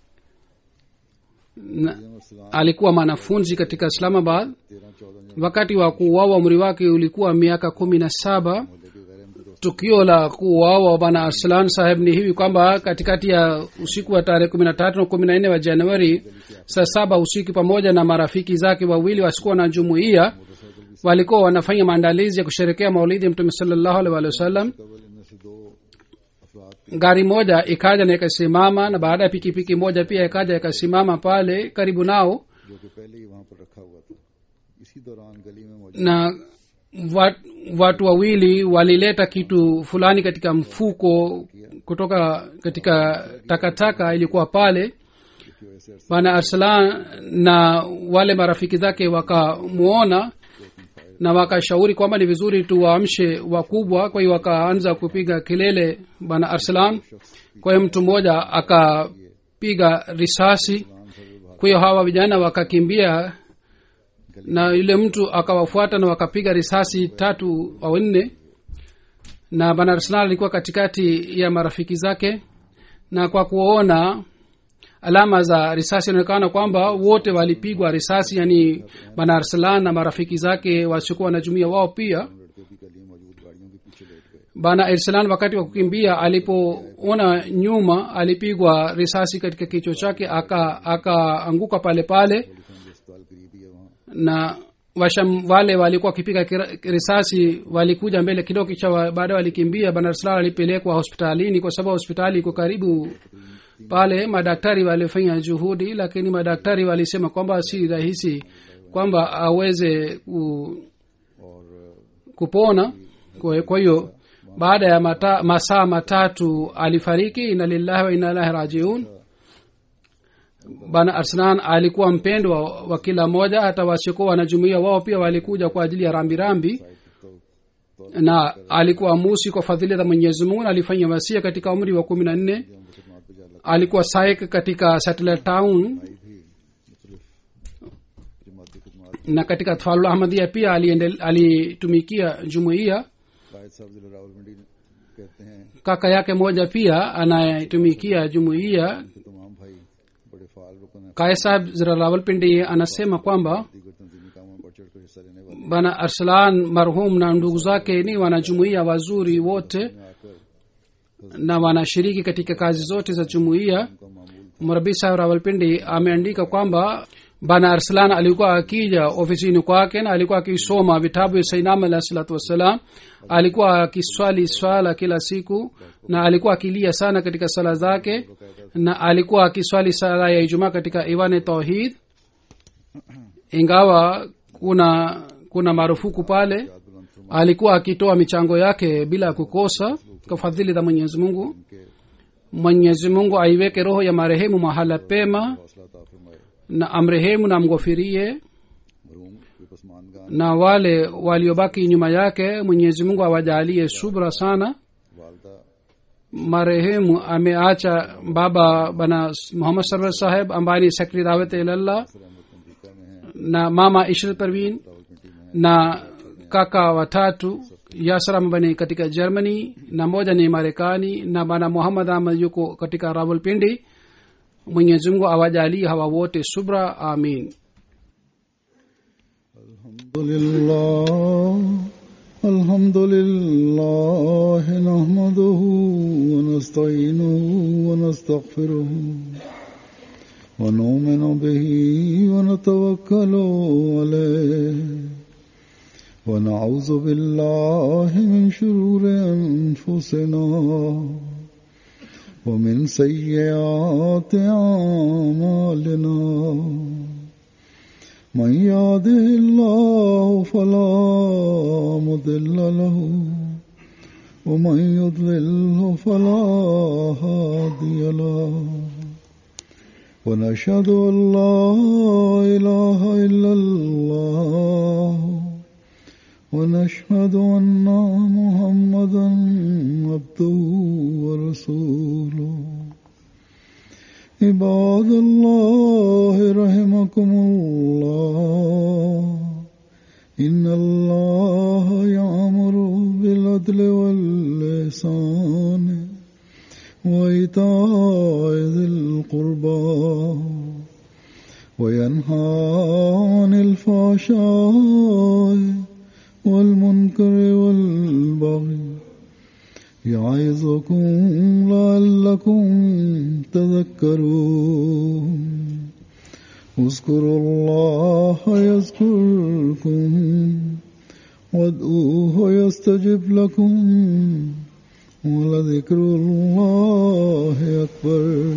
na सलाम alikuwa mwanafunzi katika islamabad तेरह चौदह wakati wa kuuawa umri wake ulikuwa miaka kumi na saba मोहल्ले के गैर अहमदी दोस्त tukio la kuuawa bwana arslan saheb ni hivi kwamba katikati ya usiku wa tarehe kumi na tatu na kumi na nne wa januari saa saba usiku pamoja na marafiki zake wawili wasikuwa na jumuiya walikuwa wanafanya maandalizi ya kusherekea maulidi ya mtume salallahu alaihi wa sallam कबल इनमें से दो अफराद gari moja ikaja na ikasimama na baada ya pikipiki moja pia ikaja ikasimama pale karibu nao जो कि पहले ही वहां पर रखा हुआ था इसी दौरान गली में मौजूद na wat, watu wawili walileta kitu fulani katika mfuko kutoka katika takataka ilikuwa pale की वजह से bwana arsalan na wale marafiki zake wakamwona na wakashauri kwamba ni vizuri tuwaamshe wakubwa kwa hiyo wakaanza kupiga kelele bwana arsalan kwa hiyo mtu mmoja akapiga risasi kwa hiyo hawa vijana wakakimbia na yule mtu akawafuata na wakapiga risasi tatu au nne na bwana arsalan alikuwa katikati ya marafiki zake na kwa kuona alama za risasi inaonekana kwamba wote walipigwa risasi yani bwana arsalan na marafiki zake wasiokuwa wanajumia wao pia लड़के भी गली में मौजूद गाड़ियों के पीछे लेट गए bwana arsalan wakati wa kukimbia alipoona nyuma alipigwa risasi katika kichwa chake aka akaanguka pale pale police अस्पताल करीब ही है वहाँ na washam wale walikuwa wakipiga kira- risasi walikuja mbele kidogo kisha wa- baadaye walikimbia bwana arsalan alipelekwa hospitalini kwa sababu hospitali iko karibu pale madaktari walifanya juhudi lakini madaktari walisema kwamba si rahisi kwamba aweze ku, और kupona kwa kwa hiyo baada ya mata, masaa matatu alifariki ina lillahi wa ina ilahi rajiun bana arslan alikuwa mpendwa wa kila mmoja hata wasiokuwa wanajumuia wao pia walikuja kwa ajili ya rambirambi na alikuwa musi kwa fadhili za mwenyezi mungu na alifanya wasia katika umri wa kumi na nne हम मुसलमान पे जा लग alikuwa saik katika satellite town आई भी मुख्तलिफ जमाती खदमात na katika tfalul ahmadia pia aliendel- alitumikia jumuiya कायद साहब जिला रावलपिंडी कहते हैं kaka yake moja pia anayetumikia jumuiya कि तमाम भाई बड़े फाल रुकन हैं kaya sahab zira rawalpindi anasema kwamba दीगर तंजीमी कामों में बढ़ चढ़ कर हिस्सा लेने वाले bana arslan marhum na ndugu zake ni wanajumuiya wazuri wote में आकर na wanashiriki katika kazi zote za jumuiya उनका मामूल mrabi sahab rawalpindi ameandika kwamba bana arslan alikuwa akija ofisini kwake na alikuwa akisoma vitabu vya sainam alahi salatu wassalam alikuwa akiswali swala kila siku na alikuwa akilia sana katika sala zake na alikuwa akiswali sala ya ijumaa katika iwane tauhid ingawa kuna kuna marufuku pale बुलंद फरमा alikuwa akitoa michango yake bila kukosa kwa fadhili za mwenyezi mungu के mwenyezi mungu aiweke roho ya marehemu mahala pema हौसला अता फरमाए na amrehemu na mghofirie मरहूम के पसमानगान na wale waliobaki nyuma yake mwenyezi mungu awajalie subra sana वालदा marehemu ameacha baba bana muhammad sarwar saheb ambaye ni sekretari dawat ilallah Ahmad अमरीका में हैं na mama ishrat parvin Rawalpindi में na kaka watatu yasram bani katika germany na moja ni marekani na bana muhammad ahmad yuko katika rawalpindi mwenyezi mungu awajalie hawa wote subra amin الحمد لله الحمد لله نحمده ونستعينه ونستغفره ونؤمن به ونتوكل عليه ونعوذ بالله من شرور أنفسنا ومن سيئات أعمالنا من يهده الله فلا مضل له ومن يضلله فلا هادي له ونشهد ان لا اله الا الله ونشهد ان محمدا عبده ورسوله عباد الله رحمكم الله إن الله يأمر بالعدل واللسان وإيتاء ذي القربى وينهى عن الفحشاء والمنكر والبغي يعظكم لعلكم تذكرون اذكروا الله يذكركم وادعوه يستجب لكم ولذكر الله أكبر